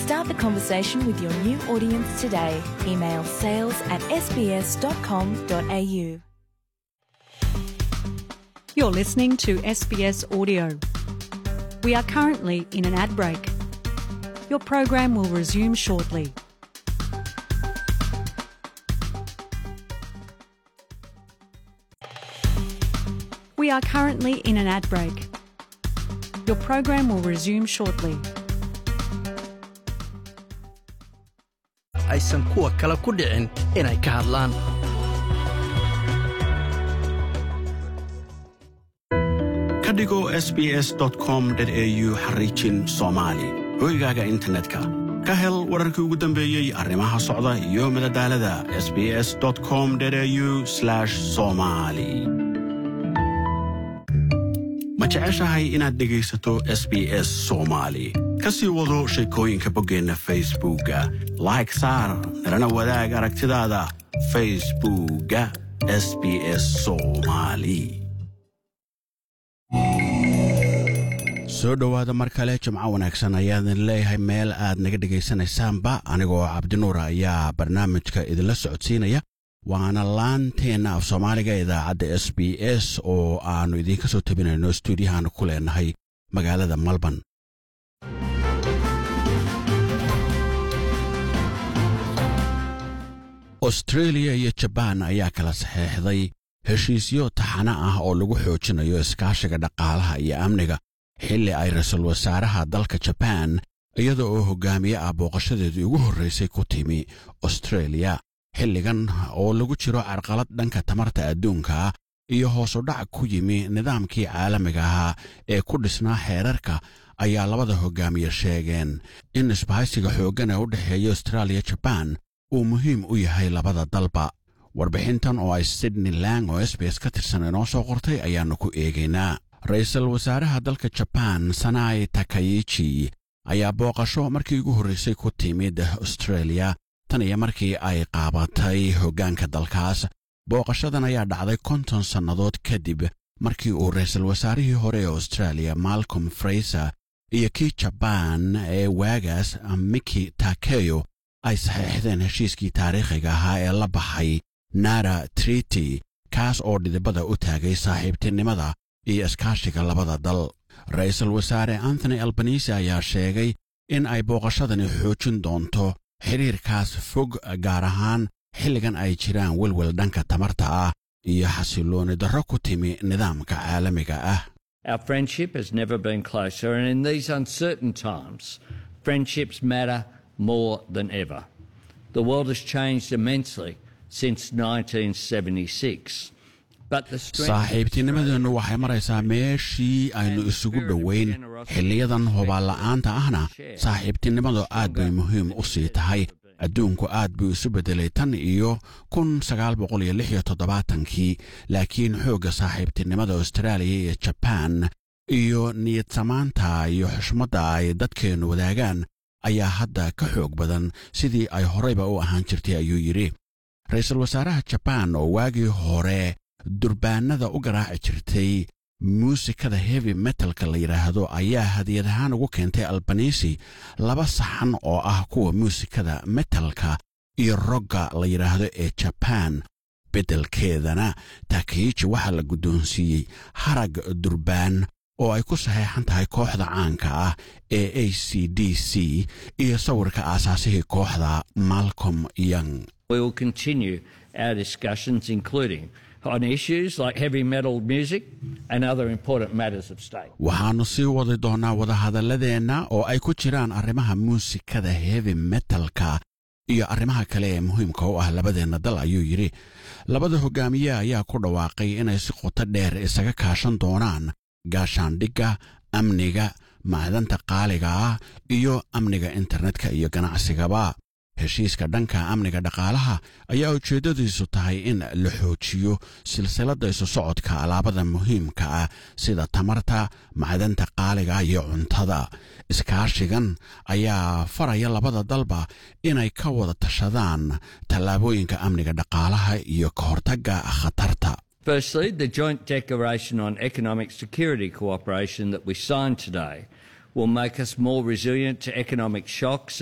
Start the conversation with your new audience today. Email sales at sbs.com.au. You're listening to SBS Audio. We are currently in an ad break. Your program will resume shortly. We are currently in an ad break. Your program will resume shortly. aysan kuwa kale ku dhicin inay ka hadlaan ka dhigo sbs com au xariijin soomaali hoygaaga internetka ka hel wararkii ugu dambeeyey arrimaha socda iyo madadaalada sbs com au somali ma jeceshahay inaad dhegaysato s b s soomaali ka sii wado sheekooyinka boggeenna facebookga like saar nalana wadaag aragtidaada facebookga s b s soomaali soo dhowaada mar kale jimco wanaagsan ayaadin leeyahay meel aad naga dhegaysanaysaanba anigoo cabdinuur ayaa barnaamijka idinla socodsiinaya waana laanteenna af soomaaliga idaacadda s b s oo aannu idiinka soo tabinayno stuudiyahaanu ku leenahay magaalada malban austreeliya iyo jabaan ayaa kala saxeexday heshiisyo taxano ah oo lagu xoojinayo iskaashiga dhaqaalaha iyo amniga xilli ay ra-iisul wasaaraha dalka jabaan iyada oo hoggaamiye ah booqashadeedii ugu horraysay ku timi austreeliya xilligan oo lagu jiro carqalad dhanka tamarta adduunka iyo hoosudhac ku yimi nidaamkii caalamiga ahaa ee ku dhisnaa xeerarka ayaa labada hoggaamiye sheegeen in isbahaysiga xooggan ee u dhexeeya austraaliya jabaan uu muhiim u yahay labada dalba warbixintan oo ay sydney lang oo sbs ka tirsan inoo soo qortay ayaannu ku eegaynaa ra-iisul wasaaraha dalka jabaan sanai takayichi ayaa booqasho markii ugu horraysay ku timid austreeliya tan iyo markii ay qaabatay hoggaanka dalkaas booqashadan ayaa dhacday konton sannadood kadib markii uu ra-iisul wasaarihii hore ee austraaliya malcolm fraiser iyo kii jabaan ee waagaas miki takeyo ay saxeexdeen heshiiskii taariikhiga ahaa ee la baxay nara triti kaas oo dhidibada u taagay saaxiibtinimada iyo iskaashiga labada dal ra-iisul wasaare anthony albanisi ayaa sheegay in ay booqashadani xoojin doonto xidhiirkaas fog gaar ahaan xilligan ay jiraan welwel dhanka tamarta ah iyo xasillooni darro ku timi nidaamka caalamiga ah Our friendship has never been closer, and in these uncertain times, friendships matter more than ever. The world has changed immensely since 1976. But the strength saaxiibtinimadeennu waxay maraysaa meeshii aynu isugu dhowayn xilliyadan hubaalla'aanta ahna saaxiibtinimadu aad bay muhiim u sii tahay adduunku aad buu isu beddelay tan iyo kun sagaal boqol iyo lix iyo toddobaatankii laakiin xoogga saaxiibtinimada austraaliya iyo jabaan iyo niyadsamaanta iyo xushmadda ay dadkeennu wadaagaan ayaa hadda ka xoog badan sidii ay horeyba u ahaan jirtay ayuu yidhi ra-iisul wasaaraha jabaan oo waagii hore durbaanada u garaaci jirtay muusikada heavy metalka la yidhaahdo ayaa hadiyad ahaan ugu keentay albanisi laba saxan oo ah kuwa muusikada metalka iyo rogga la yidhaahdo ee jabaan beddelkeedana takiichi waxaa la guddoonsiiyey harag durbaan oo ay ku saxeexan tahay kooxda caanka ah ee a c d c iyo sawirka aasaasihii kooxda malcolm young we will continue our discussions, including on issues like heavy metal music and other important matters of state. waxaannu sii wadi doonnaa wadahadalladeenna oo ay ku jiraan arrimaha muusikada heavy metalka iyo arrimaha kale ee muhiimka u ah labadeenna dal ayuu yidhi labada hoggaamiye ayaa ku dhawaaqay inay si qoto dheer isaga kaashan doonaan gaashaandhigga amniga macdanta qaaliga ah iyo amniga internetka iyo ganacsigaba heshiiska dhanka amniga dhaqaalaha ayaa ujeeddadiisu tahay in la xoojiyo silsiladda isu socodka alaabada muhiimka ah sida tamarta macdanta qaaliga iyo cuntada iskaashigan ayaa faraya labada dalba inay ka wada tashadaan tallaabooyinka amniga dhaqaalaha iyo ka hortagga khatarta Firstly, the Joint Declaration on Economic Security Cooperation that we signed today will make us more resilient to economic shocks